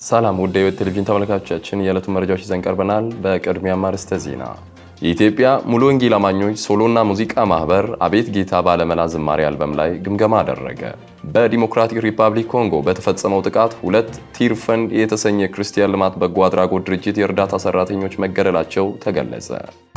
ሰላም ውድ የሕይወት ቴሌቪዥን ተመልካቾቻችን የዕለቱ መረጃዎች ይዘን ቀርበናል። በቅድሚያ አርዕስተ ዜና። የኢትዮጵያ ሙሉ ወንጌል አማኞች ሶሎና ሙዚቃ ማህበር አቤት ጌታ ባለመላ ዝማሬ አልበም ላይ ግምገማ አደረገ። በዲሞክራቲክ ሪፐብሊክ ኮንጎ በተፈጸመው ጥቃት ሁለት ቲር ፈንድ የተሰኘ ክርስቲያን ልማት በጎ አድራጎት ድርጅት የእርዳታ ሰራተኞች መገደላቸው ተገለጸ።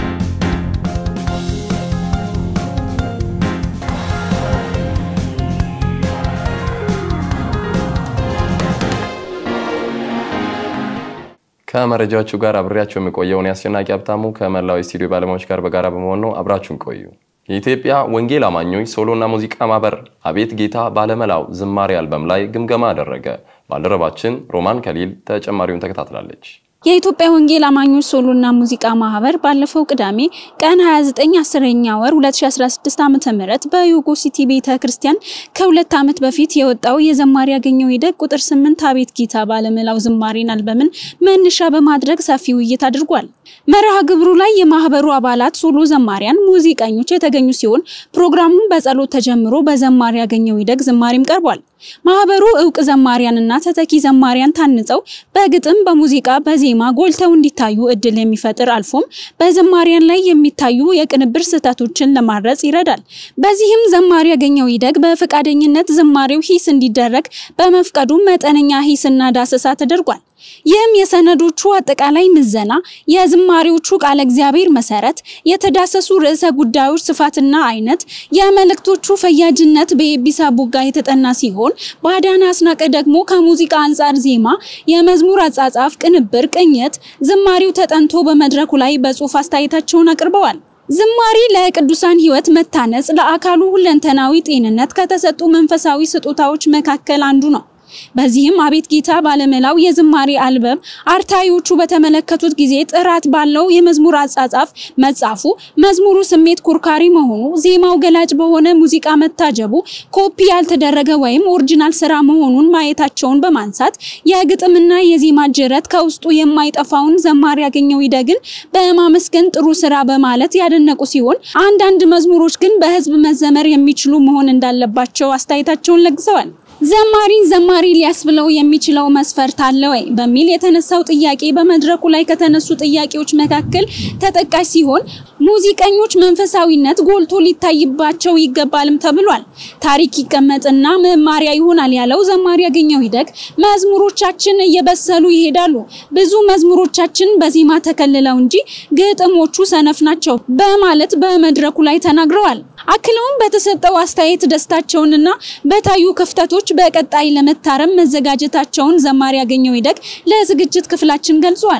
ከመረጃዎቹ ጋር አብሬያቸው የሚቆየውን የአስጨናቂ ሀብታሙ ከመላው ስቱዲዮ ባለሙያዎች ጋር በጋራ በመሆን ነው። አብራችሁን ቆዩ። የኢትዮጵያ ወንጌል አማኞች ሶሎና ሙዚቃ ማህበር አቤት ጌታ ባለመላው ዝማሬ አልበም ላይ ግምገማ አደረገ። ባልደረባችን ሮማን ከሊል ተጨማሪውን ተከታትላለች። የኢትዮጵያ ወንጌል አማኞች ሶሎና ሙዚቃ ማህበር ባለፈው ቅዳሜ ቀን 29 10ኛ ወር 2016 ዓ.ም በዩጎ ሲቲ ቤተ ክርስቲያን ከሁለት ዓመት በፊት የወጣው የዘማሪ ያገኘው ይደግ ቁጥር 8 አቤት ጌታ ባለመላው ዝማሬን አልበምን መነሻ በማድረግ ሰፊ ውይይት አድርጓል። መርሃ ግብሩ ላይ የማህበሩ አባላት፣ ሶሎ ዘማሪያን፣ ሙዚቀኞች የተገኙ ሲሆን ፕሮግራሙን በጸሎት ተጀምሮ በዘማሪ ያገኘው ይደግ ዝማሬም ቀርቧል። ማህበሩ እውቅ ዘማሪያንና ተተኪ ዘማሪያን ታንጸው በግጥም በሙዚቃ በዜማ ጎልተው እንዲታዩ እድል የሚፈጥር አልፎም በዘማሪያን ላይ የሚታዩ የቅንብር ስህተቶችን ለማረጽ ይረዳል። በዚህም ዘማሪ ያገኘው ይደግ በፈቃደኝነት ዝማሬው ሂስ እንዲደረግ በመፍቀዱ መጠነኛ ሂስና ዳሰሳ ተደርጓል። ይህም የሰነዶቹ አጠቃላይ ምዘና፣ የዝማሬዎቹ ቃለ እግዚአብሔር መሰረት፣ የተዳሰሱ ርዕሰ ጉዳዮች ስፋትና አይነት፣ የመልእክቶቹ ፈያጅነት በኤቢሳ ቡጋ የተጠና ሲሆን በአዳና አስናቀ ደግሞ ከሙዚቃ አንጻር ዜማ፣ የመዝሙር አጻጻፍ፣ ቅንብር፣ ቅኝት፣ ዝማሬው ተጠንቶ በመድረኩ ላይ በጽሁፍ አስተያየታቸውን አቅርበዋል። ዝማሬ ለቅዱሳን ሕይወት መታነጽ፣ ለአካሉ ሁለንተናዊ ጤንነት ከተሰጡ መንፈሳዊ ስጦታዎች መካከል አንዱ ነው። በዚህም አቤት ጌታ ባለመላው የዝማሬ አልበም አርታዮቹ በተመለከቱት ጊዜ ጥራት ባለው የመዝሙር አጻጻፍ መጻፉ፣ መዝሙሩ ስሜት ኮርካሪ መሆኑ፣ ዜማው ገላጭ በሆነ ሙዚቃ መታጀቡ፣ ኮፒ ያልተደረገ ወይም ኦሪጂናል ስራ መሆኑን ማየታቸውን በማንሳት የግጥምና የዜማ ጅረት ከውስጡ የማይጠፋውን ዘማሪ ያገኘው ይደግን በማመስገን ጥሩ ስራ በማለት ያደነቁ ሲሆን አንዳንድ መዝሙሮች ግን በህዝብ መዘመር የሚችሉ መሆን እንዳለባቸው አስተያየታቸውን ለግሰዋል። ዘማሪን ዘማሪ ሊያስብለው የሚችለው መስፈርት አለ ወይ በሚል የተነሳው ጥያቄ በመድረኩ ላይ ከተነሱ ጥያቄዎች መካከል ተጠቃሽ ሲሆን ሙዚቀኞች መንፈሳዊነት ጎልቶ ሊታይባቸው ይገባልም ተብሏል። ታሪክ ይቀመጥና መማሪያ ይሆናል ያለው ዘማሪ ያገኘው ይደግ መዝሙሮቻችን እየበሰሉ ይሄዳሉ፣ ብዙ መዝሙሮቻችን በዜማ ተከልለው እንጂ ግጥሞቹ ሰነፍ ናቸው በማለት በመድረኩ ላይ ተናግረዋል። አክለውም በተሰጠው አስተያየት ደስታቸውንና በታዩ ክፍተቶች በቀጣይ ለመታረም መዘጋጀታቸውን ዘማሪ ያገኘው ይደግ ለዝግጅት ክፍላችን ገልጿል።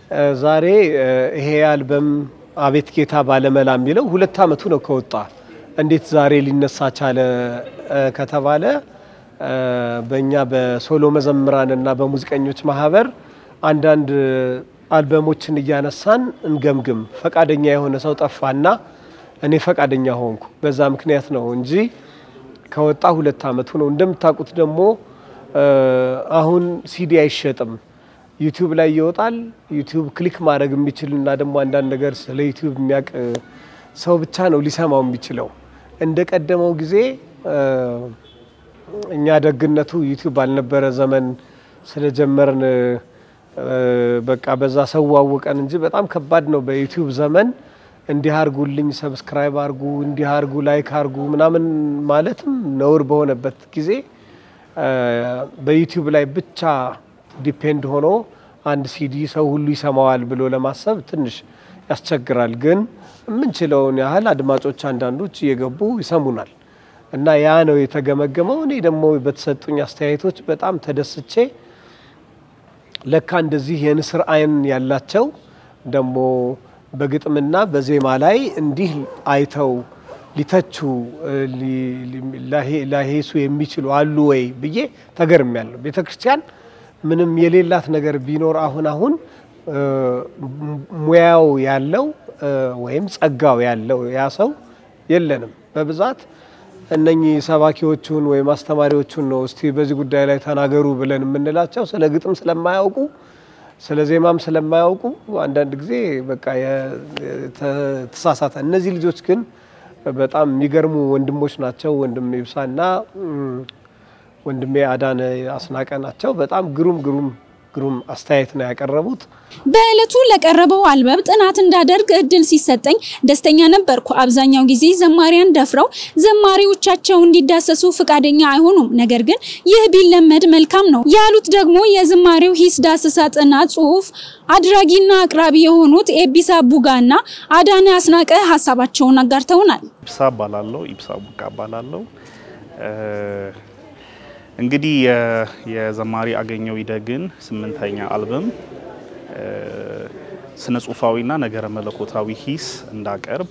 ዛሬ ይሄ አልበም አቤት ጌታ ባለመላ የሚለው ሁለት ዓመቱ ነው ከወጣ። እንዴት ዛሬ ሊነሳ ቻለ ከተባለ በእኛ በሶሎ መዘምራን እና በሙዚቀኞች ማህበር አንዳንድ አልበሞችን እያነሳን እንገምግም፣ ፈቃደኛ የሆነ ሰው ጠፋና እኔ ፈቃደኛ ሆንኩ። በዛ ምክንያት ነው እንጂ ከወጣ ሁለት ዓመቱ ነው። እንደምታውቁት ደግሞ አሁን ሲዲ አይሸጥም፣ ዩቲዩብ ላይ ይወጣል። ዩቲዩብ ክሊክ ማድረግ የሚችል እና ደግሞ አንዳንድ ነገር ስለ ዩቲዩብ የሚያውቅ ሰው ብቻ ነው ሊሰማው የሚችለው። እንደ ቀደመው ጊዜ እኛ ደግነቱ ዩቲዩብ ባልነበረ ዘመን ስለጀመርን በቃ በዛ ሰው አወቀን እንጂ በጣም ከባድ ነው በዩቲዩብ ዘመን እንዲህ አርጉልኝ፣ ሰብስክራይብ አርጉ፣ እንዲህ አርጉ፣ ላይክ አርጉ ምናምን ማለትም ነውር በሆነበት ጊዜ በዩቲዩብ ላይ ብቻ ዲፔንድ ሆኖ አንድ ሲዲ ሰው ሁሉ ይሰማዋል ብሎ ለማሰብ ትንሽ ያስቸግራል። ግን የምንችለውን ያህል አድማጮች አንዳንዶች እየገቡ ይሰሙናል እና ያ ነው የተገመገመው። እኔ ደግሞ በተሰጡኝ አስተያየቶች በጣም ተደስቼ ለካ እንደዚህ የንስር አይን ያላቸው ደግሞ በግጥምና በዜማ ላይ እንዲህ አይተው ሊተቹ ላሄሱ የሚችሉ አሉ ወይ ብዬ ተገርሚያለሁ። ቤተ ክርስቲያን ምንም የሌላት ነገር ቢኖር አሁን አሁን ሙያው ያለው ወይም ጸጋው ያለው ያ ሰው የለንም። በብዛት እነኚህ ሰባኪዎቹን ወይም አስተማሪዎቹን ነው እስቲ በዚህ ጉዳይ ላይ ተናገሩ ብለን የምንላቸው ስለ ግጥም ስለማያውቁ ስለ ዜማም ስለማያውቁ አንዳንድ ጊዜ በቃ ተሳሳተ። እነዚህ ልጆች ግን በጣም የሚገርሙ ወንድሞች ናቸው። ወንድም ይብሳና ወንድሜ አዳነ አስናቀ ናቸው። በጣም ግሩም ግሩም ግሩም አስተያየት ነው ያቀረቡት። በዕለቱ ለቀረበው አልበም ጥናት እንዳደርግ እድል ሲሰጠኝ ደስተኛ ነበርኩ። አብዛኛው ጊዜ ዘማሪያን ደፍረው ዘማሪዎቻቸው እንዲዳሰሱ ፈቃደኛ አይሆኑም። ነገር ግን ይህ ቢለመድ መልካም ነው ያሉት ደግሞ የዝማሬው ሂስ ዳሰሳ ጥናት ጽሑፍ አድራጊና አቅራቢ የሆኑት ኤቢሳ ቡጋና አዳነ አስናቀ ሀሳባቸውን አጋርተውናል። ኢብሳ እባላለሁ። ኢብሳ ቡጋ እባላለሁ። እንግዲህ የዘማሪ አገኘው ይደግን ስምንተኛ አልበም ስነ ጽሁፋዊና ነገረ መለኮታዊ ሂስ እንዳቀርብ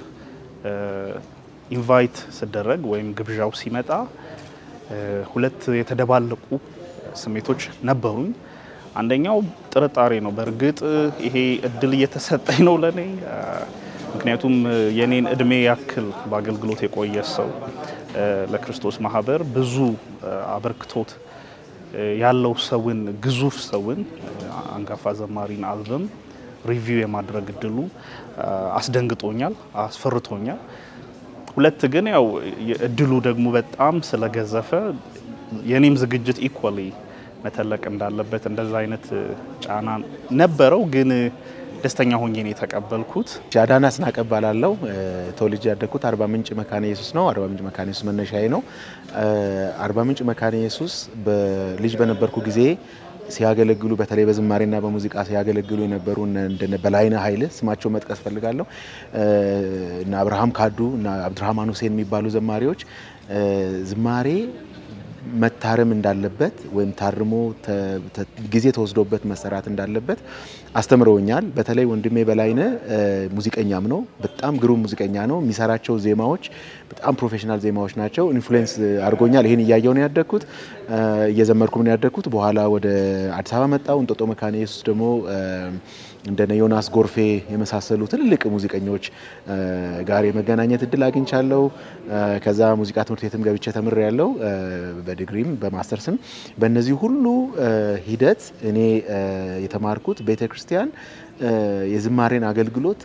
ኢንቫይት ስደረግ ወይም ግብዣው ሲመጣ ሁለት የተደባለቁ ስሜቶች ነበሩኝ። አንደኛው ጥርጣሬ ነው። በእርግጥ ይሄ እድል እየተሰጠኝ ነው ለኔ? ምክንያቱም የኔን እድሜ ያክል በአገልግሎት የቆየ ሰው ለክርስቶስ ማህበር ብዙ አበርክቶት ያለው ሰውን ግዙፍ ሰውን አንጋፋ ዘማሪን አልበም ሪቪው የማድረግ እድሉ አስደንግጦኛል፣ አስፈርቶኛል። ሁለት ግን ያው እድሉ ደግሞ በጣም ስለገዘፈ የኔም ዝግጅት ኢኳሊ መተለቅ እንዳለበት እንደዛ አይነት ጫና ነበረው ግን ደስተኛ ሆኜ ነው የተቀበልኩት። አዳነ አስናቀ እባላለሁ። ተወልጄ ያደግኩት አርባ ምንጭ መካነ ኢየሱስ ነው። አርባ ምንጭ መካነ ኢየሱስ መነሻዬ ነው። አርባ ምንጭ መካነ ኢየሱስ ልጅ በነበርኩ ጊዜ ሲያገለግሉ በተለይ በዝማሬና በሙዚቃ ሲያገለግሉ የነበሩ እንደነ በላይነህ ኃይል ስማቸው መጥቀስ ፈልጋለሁ እና አብርሃም ካዱ እና አብዱራህማን ሁሴን የሚባሉ ዘማሪዎች ዝማሬ መታረም እንዳለበት ወይም ታርሞ ጊዜ ተወስዶበት መሰራት እንዳለበት አስተምረውኛል። በተለይ ወንድሜ በላይነህ ሙዚቀኛም ነው። በጣም ግሩም ሙዚቀኛ ነው። የሚሰራቸው ዜማዎች በጣም ፕሮፌሽናል ዜማዎች ናቸው። ኢንፍሉዌንስ አድርጎኛል። ይህን እያየው ነው ያደግኩት፣ እየዘመርኩም ነው ያደግኩት። በኋላ ወደ አዲስ አበባ መጣው። እንጦጦ መካነ ኢየሱስ ደግሞ እንደነ ዮናስ ጎርፌ የመሳሰሉ ትልልቅ ሙዚቀኞች ጋር የመገናኘት እድል አግኝቻለሁ። ከዛ ሙዚቃ ትምህርት ቤትም ገብቼ ተምሬ ያለው በዲግሪም በማስተርስም። በእነዚህ ሁሉ ሂደት እኔ የተማርኩት ቤተ ክርስቲያን የዝማሬን አገልግሎት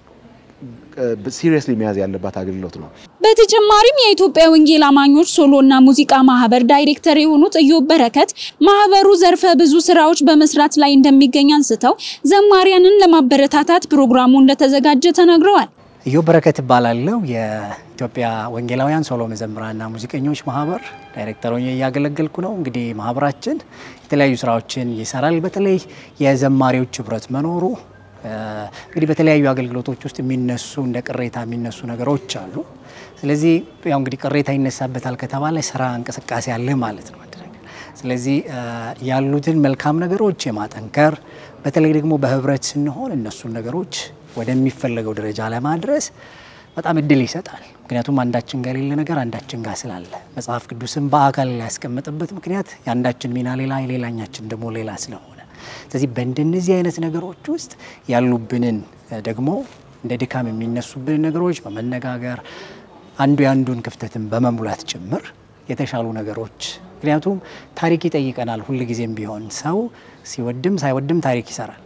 ሲሪየስሊ መያዝ ያለባት አገልግሎት ነው። በተጨማሪም የኢትዮጵያ ወንጌል አማኞች ሶሎና ሙዚቃ ማህበር ዳይሬክተር የሆኑት እዮብ በረከት ማህበሩ ዘርፈ ብዙ ስራዎች በመስራት ላይ እንደሚገኝ አንስተው ዘማሪያንን ለማበረታታት ፕሮግራሙ እንደተዘጋጀ ተናግረዋል። እዮብ በረከት እባላለሁ። የኢትዮጵያ ወንጌላውያን ሶሎ መዘምራንና ሙዚቀኞች ማህበር ዳይሬክተር ሆኜ እያገለገልኩ ነው። እንግዲህ ማህበራችን የተለያዩ ስራዎችን ይሰራል። በተለይ የዘማሪዎች ህብረት መኖሩ እንግዲህ በተለያዩ አገልግሎቶች ውስጥ የሚነሱ እንደ ቅሬታ የሚነሱ ነገሮች አሉ። ስለዚህ ያው እንግዲህ ቅሬታ ይነሳበታል ከተባለ ስራ እንቅስቃሴ አለ ማለት ነው። ስለዚህ ያሉትን መልካም ነገሮች የማጠንከር በተለይ ደግሞ በህብረት ስንሆን እነሱን ነገሮች ወደሚፈለገው ደረጃ ለማድረስ በጣም እድል ይሰጣል። ምክንያቱም አንዳችን ጋር የሌለ ነገር አንዳችን ጋር ስላለ መጽሐፍ ቅዱስን በአካል ያስቀመጠበት ምክንያት የአንዳችን ሚና ሌላ፣ የሌላኛችን ደግሞ ሌላ ስለሆነ ስለዚህ በእንደነዚህ አይነት ነገሮች ውስጥ ያሉብንን ደግሞ እንደ ድካም የሚነሱብንን ነገሮች በመነጋገር አንዱ የአንዱን ክፍተትን በመሙላት ጭምር የተሻሉ ነገሮች ምክንያቱም ታሪክ ይጠይቀናል። ሁል ጊዜም ቢሆን ሰው ሲወድም ሳይወድም ታሪክ ይሰራል።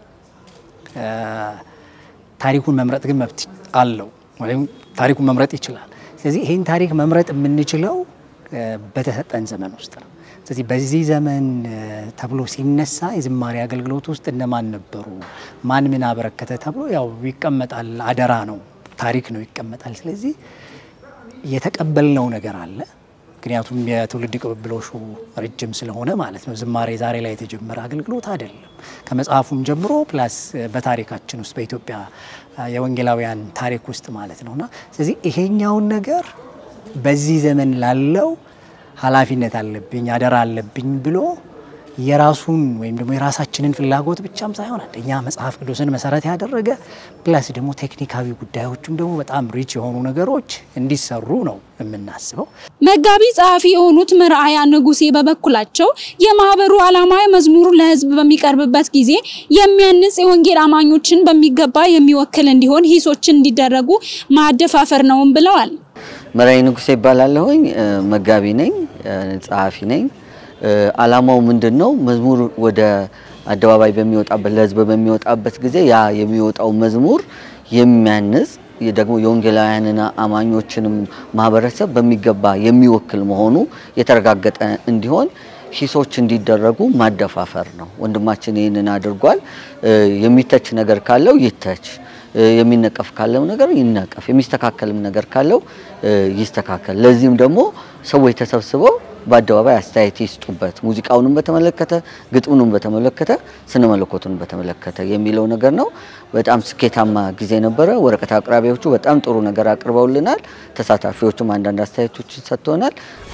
ታሪኩን መምረጥ ግን መብት አለው ወይም ታሪኩን መምረጥ ይችላል። ስለዚህ ይህን ታሪክ መምረጥ የምንችለው በተሰጠን ዘመን ውስጥ ነው። ስለዚህ በዚህ ዘመን ተብሎ ሲነሳ የዝማሬ አገልግሎት ውስጥ እነማን ነበሩ፣ ማን ምን አበረከተ ተብሎ ያው ይቀመጣል። አደራ ነው፣ ታሪክ ነው፣ ይቀመጣል። ስለዚህ የተቀበልነው ነገር አለ። ምክንያቱም የትውልድ ቅብብሎሹ ረጅም ስለሆነ ማለት ነው። ዝማሬ ዛሬ ላይ የተጀመረ አገልግሎት አይደለም። ከመጽሐፉም ጀምሮ ፕላስ በታሪካችን ውስጥ በኢትዮጵያ የወንጌላውያን ታሪክ ውስጥ ማለት ነውና ስለዚህ ይሄኛውን ነገር በዚህ ዘመን ላለው ኃላፊነት አለብኝ አደራ አለብኝ ብሎ የራሱን ወይም ደግሞ የራሳችንን ፍላጎት ብቻም ሳይሆን አንደኛ መጽሐፍ ቅዱስን መሰረት ያደረገ ፕላስ ደግሞ ቴክኒካዊ ጉዳዮችም ደግሞ በጣም ሪች የሆኑ ነገሮች እንዲሰሩ ነው የምናስበው። መጋቢ ጸሐፊ የሆኑት መርአያ ንጉሴ በበኩላቸው የማህበሩ ዓላማ መዝሙሩ ለሕዝብ በሚቀርብበት ጊዜ የሚያንጽ የወንጌል አማኞችን በሚገባ የሚወክል እንዲሆን ሂሶችን እንዲደረጉ ማደፋፈር ነውም ብለዋል። መርአያ ንጉሴ ይባላለሁኝ። መጋቢ ነኝ፣ ጸሐፊ ነኝ። ዓላማው ምንድን ነው? መዝሙር ወደ አደባባይ በሚወጣበት ለህዝብ በሚወጣበት ጊዜ ያ የሚወጣው መዝሙር የሚያንጽ ደግሞ የወንጌላውያንና አማኞችንም ማህበረሰብ በሚገባ የሚወክል መሆኑ የተረጋገጠ እንዲሆን ሂሶች እንዲደረጉ ማደፋፈር ነው። ወንድማችን ይህንን አድርጓል። የሚተች ነገር ካለው ይተች፣ የሚነቀፍ ካለው ነገር ይነቀፍ፣ የሚስተካከልም ነገር ካለው ይስተካከል። ለዚህም ደግሞ ሰዎች ተሰብስበው በአደባባይ አስተያየት ይስጡበት። ሙዚቃውንም በተመለከተ ግጥሙንም በተመለከተ ስነ መለኮቱን በተመለከተ የሚለው ነገር ነው። በጣም ስኬታማ ጊዜ ነበረ። ወረቀት አቅራቢዎቹ በጣም ጥሩ ነገር አቅርበውልናል። ተሳታፊዎቹም አንዳንድ አስተያየቶችን ሰጥተውናል።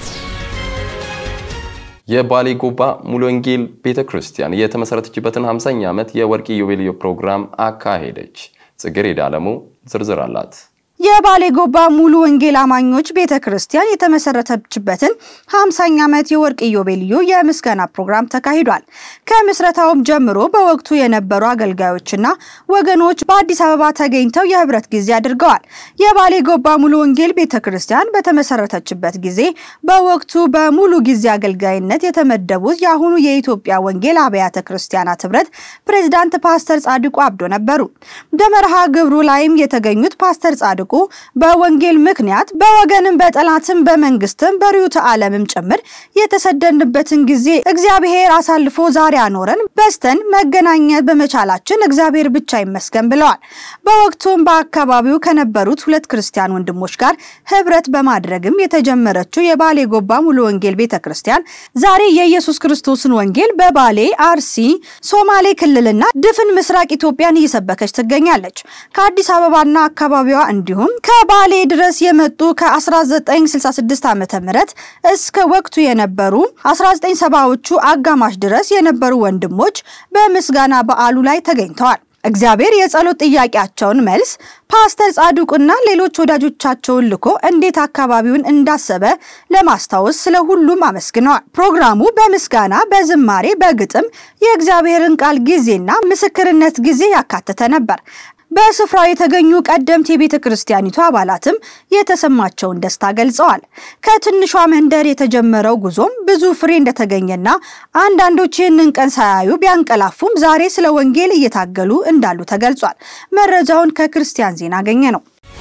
የባሌ ጎባ ሙሉ ወንጌል ቤተ ክርስቲያን የተመሰረተችበትን 50ኛ ዓመት የወርቅ ኢዮቤልዩ ፕሮግራም አካሄደች። ጽጌረዳ አለሙ ዝርዝር አላት። የባሌ ጎባ ሙሉ ወንጌል አማኞች ቤተ ክርስቲያን የተመሰረተችበትን 50ኛ ዓመት የወርቅ ኢዮቤልዩ የምስጋና ፕሮግራም ተካሂዷል። ከምስረታውም ጀምሮ በወቅቱ የነበሩ አገልጋዮችና ወገኖች በአዲስ አበባ ተገኝተው የህብረት ጊዜ አድርገዋል። የባሌ ጎባ ሙሉ ወንጌል ቤተ ክርስቲያን በተመሰረተችበት ጊዜ በወቅቱ በሙሉ ጊዜ አገልጋይነት የተመደቡት የአሁኑ የኢትዮጵያ ወንጌል አብያተ ክርስቲያናት ህብረት ፕሬዝዳንት ፓስተር ጻድቁ አብዶ ነበሩ። በመርሃ ግብሩ ላይም የተገኙት ፓስተር ጻድቁ በወንጌል ምክንያት በወገንም በጠላትም በመንግስትም በርዕዮተ ዓለምም ጭምር የተሰደድንበትን ጊዜ እግዚአብሔር አሳልፎ ዛሬ አኖረን በስተን መገናኘት በመቻላችን እግዚአብሔር ብቻ ይመስገን ብለዋል። በወቅቱም በአካባቢው ከነበሩት ሁለት ክርስቲያን ወንድሞች ጋር ህብረት በማድረግም የተጀመረችው የባሌ ጎባ ሙሉ ወንጌል ቤተ ክርስቲያን ዛሬ የኢየሱስ ክርስቶስን ወንጌል በባሌ፣ አርሲ፣ ሶማሌ ክልልና ድፍን ምስራቅ ኢትዮጵያን እየሰበከች ትገኛለች። ከአዲስ አበባና አካባቢዋ እንዲሁም ከባሌ ድረስ የመጡ ከ1966 ዓ.ም እስከ ወቅቱ የነበሩ 1970ዎቹ አጋማሽ ድረስ የነበሩ ወንድሞች በምስጋና በዓሉ ላይ ተገኝተዋል። እግዚአብሔር የጸሎት ጥያቄያቸውን መልስ ፓስተር ጻድቁና ሌሎች ወዳጆቻቸውን ልኮ እንዴት አካባቢውን እንዳሰበ ለማስታወስ ስለ ሁሉም አመስግነዋል። ፕሮግራሙ በምስጋና፣ በዝማሬ፣ በግጥም የእግዚአብሔርን ቃል ጊዜና ምስክርነት ጊዜ ያካተተ ነበር። በስፍራው የተገኙ ቀደምት የቤተ ክርስቲያኒቱ አባላትም የተሰማቸውን ደስታ ገልጸዋል። ከትንሿ መንደር የተጀመረው ጉዞም ብዙ ፍሬ እንደተገኘና አንዳንዶች ይህንን ቀን ሳያዩ ቢያንቀላፉም ዛሬ ስለ ወንጌል እየታገሉ እንዳሉ ተገልጿል። መረጃውን ከክርስቲያን ዜና አገኘ ነው።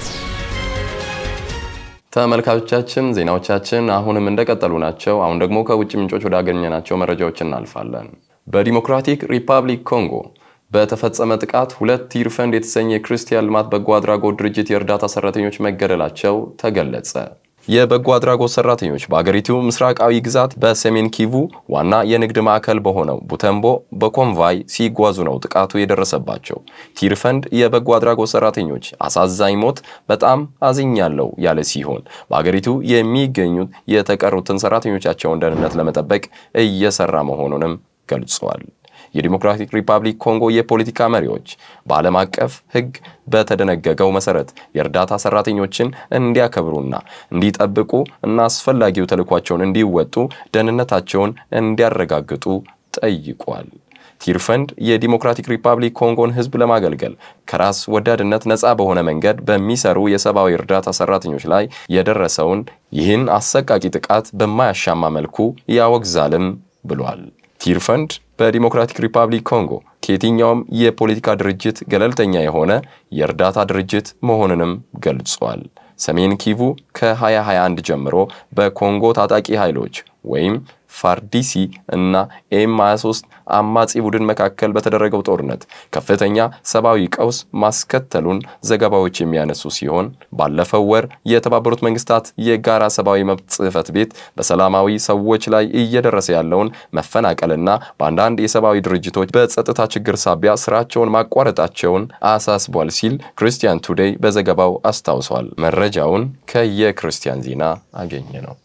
ተመልካቾቻችን ዜናዎቻችን አሁንም እንደቀጠሉ ናቸው። አሁን ደግሞ ከውጭ ምንጮች ወዳገኘናቸው መረጃዎች እናልፋለን። በዲሞክራቲክ ሪፐብሊክ ኮንጎ በተፈጸመ ጥቃት ሁለት ቲር ፈንድ የተሰኘ የክርስቲያን ልማት በጎ አድራጎት ድርጅት የእርዳታ ሰራተኞች መገደላቸው ተገለጸ። የበጎ አድራጎት ሰራተኞች በአገሪቱ ምስራቃዊ ግዛት በሰሜን ኪቩ ዋና የንግድ ማዕከል በሆነው ቡተምቦ በኮንቫይ ሲጓዙ ነው ጥቃቱ የደረሰባቸው። ቲር ፈንድ የበጎ አድራጎት ሰራተኞች አሳዛኝ ሞት በጣም አዝኛለሁ ያለ ሲሆን በአገሪቱ የሚገኙት የተቀሩትን ሰራተኞቻቸውን ደህንነት ለመጠበቅ እየሰራ መሆኑንም ገልጿል። የዲሞክራቲክ ሪፐብሊክ ኮንጎ የፖለቲካ መሪዎች በዓለም አቀፍ ሕግ በተደነገገው መሰረት የእርዳታ ሰራተኞችን እንዲያከብሩና እንዲጠብቁ እና አስፈላጊው ተልዕኳቸውን እንዲወጡ ደህንነታቸውን እንዲያረጋግጡ ጠይቋል። ቲር ፈንድ የዲሞክራቲክ ሪፐብሊክ ኮንጎን ሕዝብ ለማገልገል ከራስ ወዳድነት ነፃ በሆነ መንገድ በሚሰሩ የሰብአዊ እርዳታ ሰራተኞች ላይ የደረሰውን ይህን አሰቃቂ ጥቃት በማያሻማ መልኩ ያወግዛልም ብሏል። ቲር ፈንድ በዲሞክራቲክ ሪፐብሊክ ኮንጎ ከየትኛውም የፖለቲካ ድርጅት ገለልተኛ የሆነ የእርዳታ ድርጅት መሆኑንም ገልጿል። ሰሜን ኪቩ ከ2021 ጀምሮ በኮንጎ ታጣቂ ኃይሎች ወይም ፋርዲሲ እና ኤም 23 አማጺ ቡድን መካከል በተደረገው ጦርነት ከፍተኛ ሰብአዊ ቀውስ ማስከተሉን ዘገባዎች የሚያነሱ ሲሆን ባለፈው ወር የተባበሩት መንግስታት የጋራ ሰብአዊ መብት ጽሕፈት ቤት በሰላማዊ ሰዎች ላይ እየደረሰ ያለውን መፈናቀልና በአንዳንድ የሰብአዊ ድርጅቶች በጸጥታ ችግር ሳቢያ ስራቸውን ማቋረጣቸውን አሳስቧል ሲል ክርስቲያን ቱዴይ በዘገባው አስታውሷል። መረጃውን ከየክርስቲያን ዜና አገኘ ነው።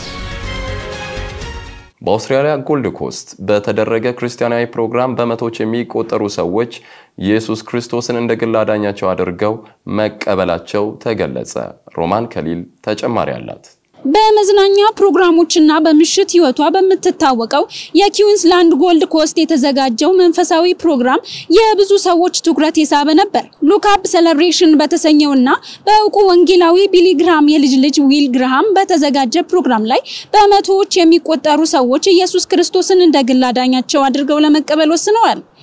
በአውስትራሊያ ጎልድ ኮስት በተደረገ ክርስቲያናዊ ፕሮግራም በመቶዎች የሚቆጠሩ ሰዎች ኢየሱስ ክርስቶስን እንደ ግል አዳኛቸው አድርገው መቀበላቸው ተገለጸ። ሮማን ከሊል ተጨማሪ አላት። በመዝናኛ ፕሮግራሞችና በምሽት ህይወቷ በምትታወቀው የኪዊንስላንድ ጎልድ ኮስት የተዘጋጀው መንፈሳዊ ፕሮግራም የብዙ ሰዎች ትኩረት የሳበ ነበር። ሉካፕ ሴሌብሬሽን በተሰኘውና በእውቁ ወንጌላዊ ቢሊ ግርሃም የልጅ ልጅ ዊል ግርሃም በተዘጋጀ ፕሮግራም ላይ በመቶዎች የሚቆጠሩ ሰዎች ኢየሱስ ክርስቶስን እንደ ግል አዳኛቸው አድርገው ለመቀበል ወስነዋል።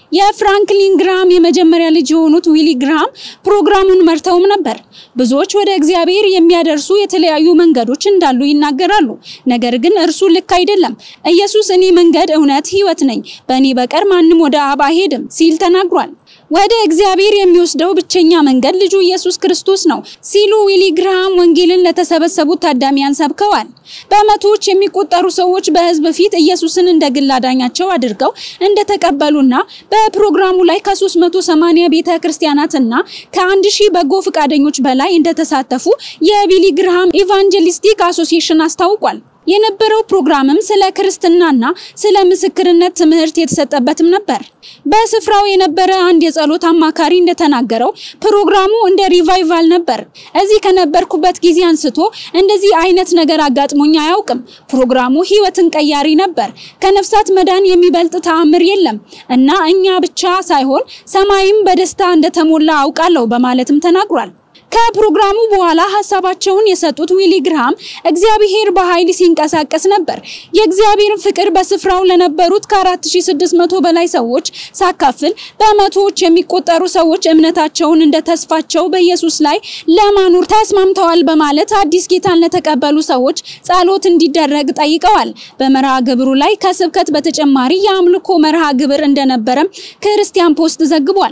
የፍራንክሊን ግራም የመጀመሪያ ልጅ የሆኑት ዊሊ ግራም ፕሮግራሙን መርተውም ነበር። ብዙዎች ወደ እግዚአብሔር የሚያደርሱ የተለያዩ መንገዶች እንዳሉ ይናገራሉ። ነገር ግን እርሱ ልክ አይደለም። ኢየሱስ እኔ መንገድ፣ እውነት፣ ሕይወት ነኝ፣ በእኔ በቀር ማንም ወደ አብ አይሄድም ሲል ተናግሯል። ወደ እግዚአብሔር የሚወስደው ብቸኛ መንገድ ልጁ ኢየሱስ ክርስቶስ ነው ሲሉ ዊሊ ግራም ወንጌልን ለተሰበሰቡት ታዳሚያን ሰብከዋል። በመቶዎች የሚቆጠሩ ሰዎች በሕዝብ ፊት ኢየሱስን እንደ ግል አዳኛቸው አድርገው እንደተቀበሉና በፕሮግራሙ ላይ ከ380 ቤተ ክርስቲያናትና ከ1000 በጎ ፈቃደኞች በላይ እንደተሳተፉ የቢሊ ግርሃም ኢቫንጀሊስቲክ አሶሲዬሽን አስታውቋል። የነበረው ፕሮግራምም ስለ ክርስትናና ስለ ምስክርነት ትምህርት የተሰጠበትም ነበር። በስፍራው የነበረ አንድ የጸሎት አማካሪ እንደተናገረው ፕሮግራሙ እንደ ሪቫይቫል ነበር። እዚህ ከነበርኩበት ጊዜ አንስቶ እንደዚህ አይነት ነገር አጋጥሞኝ አያውቅም። ፕሮግራሙ ህይወትን ቀያሪ ነበር። ከነፍሳት መዳን የሚበልጥ ተአምር የለም እና እኛ ብቻ ሳይሆን ሰማይም በደስታ እንደተሞላ አውቃለሁ በማለትም ተናግሯል። ከፕሮግራሙ በኋላ ሀሳባቸውን የሰጡት ዊሊ ግርሃም እግዚአብሔር በኃይል ሲንቀሳቀስ ነበር። የእግዚአብሔርን ፍቅር በስፍራው ለነበሩት ከ4600 በላይ ሰዎች ሳካፍል በመቶዎች የሚቆጠሩ ሰዎች እምነታቸውን እንደ ተስፋቸው በኢየሱስ ላይ ለማኖር ተስማምተዋል በማለት አዲስ ጌታን ለተቀበሉ ሰዎች ጸሎት እንዲደረግ ጠይቀዋል። በመርሃ ግብሩ ላይ ከስብከት በተጨማሪ የአምልኮ መርሃ ግብር እንደነበረም ክርስቲያን ፖስት ዘግቧል።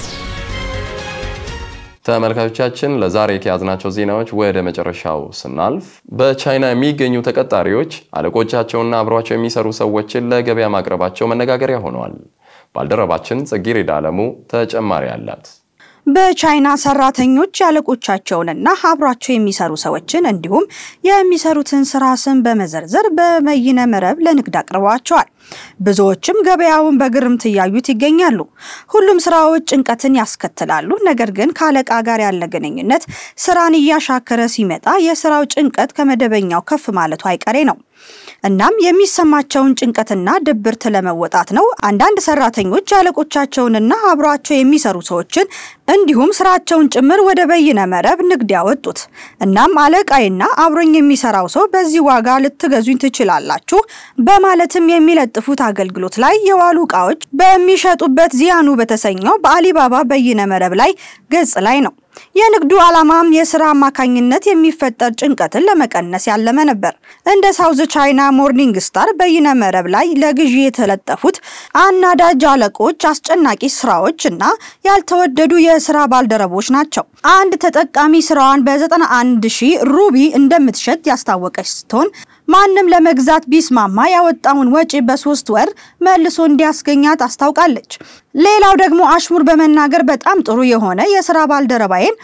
ተመልካቾቻችን ለዛሬ ከያዝናቸው ዜናዎች ወደ መጨረሻው ስናልፍ በቻይና የሚገኙ ተቀጣሪዎች አለቆቻቸውና አብሯቸው የሚሰሩ ሰዎችን ለገበያ ማቅረባቸው መነጋገሪያ ሆነዋል። ባልደረባችን ጽጌረዳ አለሙ ተጨማሪ አላት። በቻይና ሰራተኞች ያለቆቻቸውንና አብሯቸው የሚሰሩ ሰዎችን እንዲሁም የሚሰሩትን ስራ ስም በመዘርዘር በበይነ መረብ ለንግድ አቅርበዋቸዋል። ብዙዎችም ገበያውን በግርምት እያዩት ይገኛሉ። ሁሉም ስራዎች ጭንቀትን ያስከትላሉ። ነገር ግን ከአለቃ ጋር ያለ ግንኙነት ስራን እያሻከረ ሲመጣ የስራው ጭንቀት ከመደበኛው ከፍ ማለቱ አይቀሬ ነው። እናም የሚሰማቸውን ጭንቀትና ድብርት ለመወጣት ነው አንዳንድ ሰራተኞች ያለቆቻቸውንና አብሯቸው የሚሰሩ ሰዎችን እንዲሁም ስራቸውን ጭምር ወደ በይነ መረብ ንግድ ያወጡት። እናም አለቃይና አብሮኝ የሚሰራው ሰው በዚህ ዋጋ ልትገዙኝ ትችላላችሁ በማለትም የሚለጥፉት አገልግሎት ላይ የዋሉ እቃዎች በሚሸጡበት ዚያኑ በተሰኘው በአሊባባ በይነ መረብ ላይ ገጽ ላይ ነው። የንግዱ ዓላማም የስራ አማካኝነት የሚፈጠር ጭንቀትን ለመቀነስ ያለመ ነበር። እንደ ሳውዝ ቻይና ሞርኒንግ ስታር በይነ መረብ ላይ ለግዢ የተለጠፉት አናዳጅ አለቆች፣ አስጨናቂ ስራዎች እና ያልተወደዱ የስራ ባልደረቦች ናቸው። አንድ ተጠቃሚ ስራዋን በ91 ሺህ ሩቢ እንደምትሸጥ ያስታወቀች ስትሆን ማንም ለመግዛት ቢስማማ ያወጣውን ወጪ በሶስት ወር መልሶ እንዲያስገኛት አስታውቃለች። ሌላው ደግሞ አሽሙር በመናገር በጣም ጥሩ የሆነ የስራ ባልደረባዬን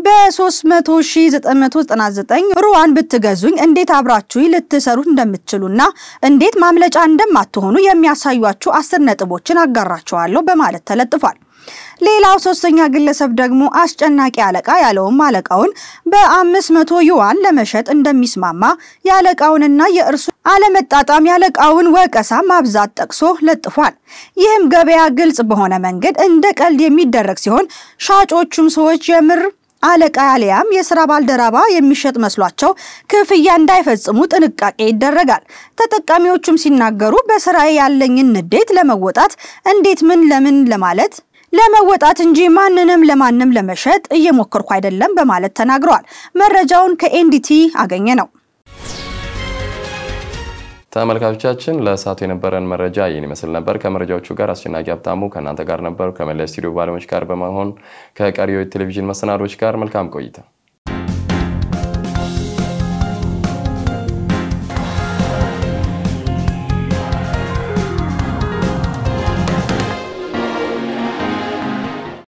በ3999 ሩዋን ብትገዙኝ እንዴት አብራችሁ ልትሰሩ እንደምትችሉና እንዴት ማምለጫ እንደማትሆኑ የሚያሳዩአችሁ አስር ነጥቦችን አጋራችኋለሁ በማለት ተለጥፏል። ሌላው ሶስተኛ ግለሰብ ደግሞ አስጨናቂ አለቃ ያለውም አለቃውን በአምስት መቶ ዩዋን ለመሸጥ እንደሚስማማ የአለቃውንና የእርሱ አለመጣጣም ያለቃውን ወቀሳ ማብዛት ጠቅሶ ለጥፏል። ይህም ገበያ ግልጽ በሆነ መንገድ እንደ ቀልድ የሚደረግ ሲሆን ሻጮቹም ሰዎች የምር አለቃ ያለያም የስራ ባልደረባ የሚሸጥ መስሏቸው ክፍያ እንዳይፈጽሙ ጥንቃቄ ይደረጋል። ተጠቃሚዎቹም ሲናገሩ በስራዬ ያለኝን ንዴት ለመወጣት እንዴት ምን ለምን ለማለት ለመወጣት እንጂ ማንንም ለማንም ለመሸጥ እየሞከርኩ አይደለም በማለት ተናግረዋል። መረጃውን ከኤንዲቲ አገኘ ነው። ተመልካቾቻችን ለእሳቱ የነበረን መረጃ ይህን ይመስል ነበር። ከመረጃዎቹ ጋር አስጨናቂ ሀብታሙ ከእናንተ ጋር ነበር። ከመላ ስቱዲዮ ባለሙያዎች ጋር በመሆን ከቀሪው ቴሌቪዥን መሰናዶች ጋር መልካም ቆይታ